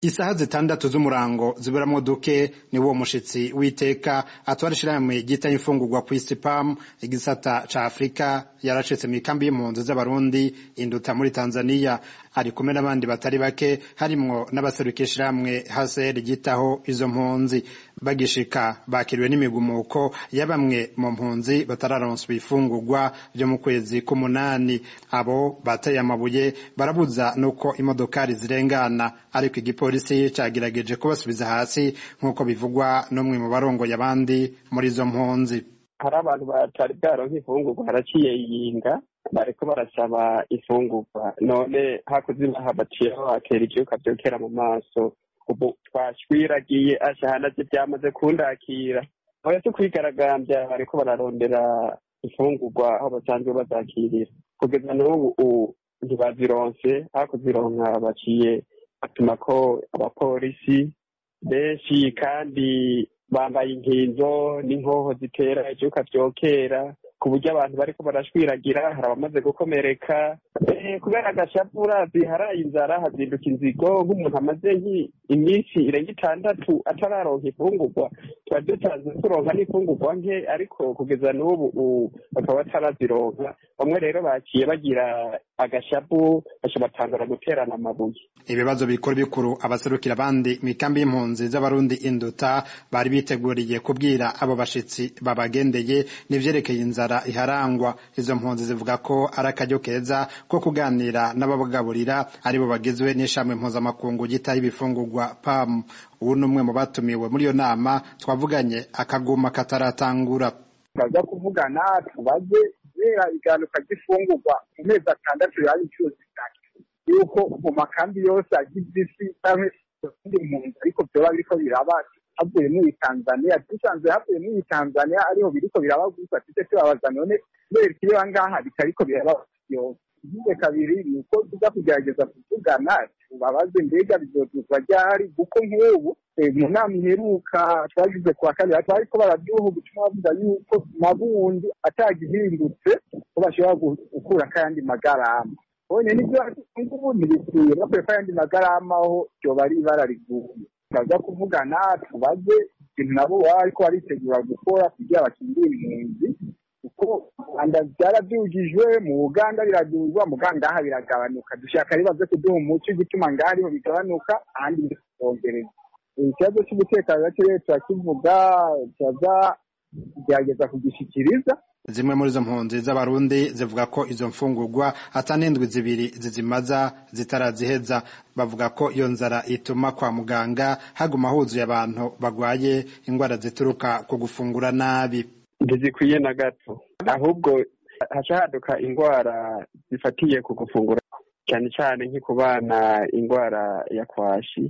isaha zitandatu z'umurango ziberamwo duke ni wo mushitsi w'iteka atwara ishirahamwe ryita imfungurwa kw'isi pam igisata ca afurika yaracitse mw'ikambi y'impunzi z'abarundi induta muri tanzaniya ari kumwe n'abandi batari bake harimwo n'abaseruka ishirahamwe hcr ryitaho izo mpunzi bagishika bakiriwe n'imigumuko ya bamwe mu mpunzi batararonswa ifungurwa vyo mu kwezi k'umunani abo bateye amabuye barabuza nuko imodokari zirengana ariko igipolisi cagerageje kubasubiza hasi nk'uko bivugwa n'umwe mu barongoye abandi muri izo mpunzi hari abantu batari bwaronka ifungurwa haraciye yinga bariko barasaba ifungurwa none hakuze baha baciye bakera ivyuka vyokera mu maso ubu twashwiragiye ashahana vyo vyamaze kundakira oya si kwigaragambya bariko bararondera ifungurwa aho basanzwe bazakirira kugeza n'ubu ntibazironse hakuzironka baciye batuma ko abapolisi benshi kandi bambaye inkinzo n'inkoho zitera ivyuka vyokera ku buryo abantu bariko barashwiragira hari abamaze gukomereka kubera agashapu urazi haraye inzara hazinduka inzigo nk'umuntu amaze iminsi irenga itandatu atararonka ifungurwa tuba dutanze turonka n'ifungurwa nke ariko kugeza n'ubu bakaba batarazironka bamwe rero baciye bagira agashapu baca batangura guterana amabuye ibibazo bikuru bikuru abaserukira abandi mw'ikambi y'impunzi z'abarundi induta bari biteguriye kubwira abo bashitsi babagendeye n'ivyerekeye inzara iharangwa izo mpunzi zivuga ko ari akaryo keza ko kuganira n'ababagaburira aribo bagizwe n'ishamwe mpuzamakungu gitaho ibifungurwa pam ubu ni umwe mu batumiwe muri iyo nama twavuganye akaguma kataratangura baza kuvugana tubaze kubera iganuka ry'ifungurwa mu mezi atandatu yari inshuro zitatu yuko mu makambi yose agize isi canke izindi mpunzi ariko vyoba biriko biraba havuye muri tanzania dusanzwe havuye muri tanzania ariho biriko biraba gusa tuje tubabaza none kubera ikiriba ngaha bitariko biraba yose ikindi kabiri ni uko tuza kugerageza kuvugana tubabaze mbega bizoduzwa ryari kuko nk'ubu mu nama iheruka twagize kuwa kabiri bariko baraduha ubutumwa bavuga yuko nabundi atagihindutse ko bashobora gukura kayandi magarama bonye nivyo ngubu ntibikwiye bakwiye ko ayandi magarama aho ryoba ari ibara riguye baza kuvugana tubaze ikintu nabo baba bariko baritegura gukora kugira bakingire impunzi kuko rwanda byarabyujijwe mu uganda biraduzwa mu ngaha biragabanuka dushaka rero baze kuduha umuco igituma ngaha ariho bigabanuka ahandi bikongereza ikibazo cy'umutekano nacyo rero turakivuga turaza kugerageza kugishikiriza zimwe muri izo mpunzi z'abarundi zivuga ko izo mfungurwa ata n'indwi zibiri zizimaza zitaraziheza bavuga ko iyo nzara ituma kwa muganga haguma huzuye abantu bagwaye indwara zituruka ku gufungura nabi ntizikwiye na gato ahubwo haca haduka indwara zifatiye ku gufungura cyane cyane nko ku bana indwara ya kwashi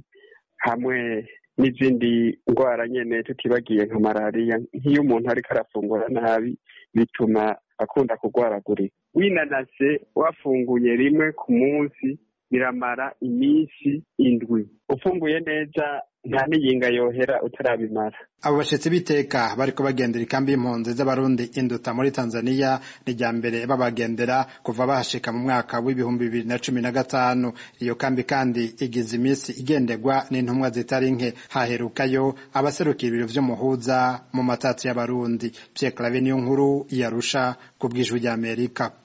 hamwe n'izindi ndwara nyene tutibagiye nka malariya nk'iyo umuntu ariko arafungura nabi bituma akunda kurwaragurika winanase wafunguye rimwe ku munsi biramara iminsi indwi ufunguye neza nta n'iyinga yohera utarabimara abo bashitsi b'iteka bariko bagendera ikambi y'impunzi z'abarundi induta muri tanzaniya ni rya mbere babagendera kuva bahashika mu mwaka w'ibihumbi bibiri na cumi na gatanu iyo kambi kandi igize iminsi igenderwa n'intumwa zitari nke haherukayo abaserukira ibiro vy'umuhuza mu matatsi y'abarundi pierre clave niyo nkuru yarusha ku bw'ijwi ry'amerika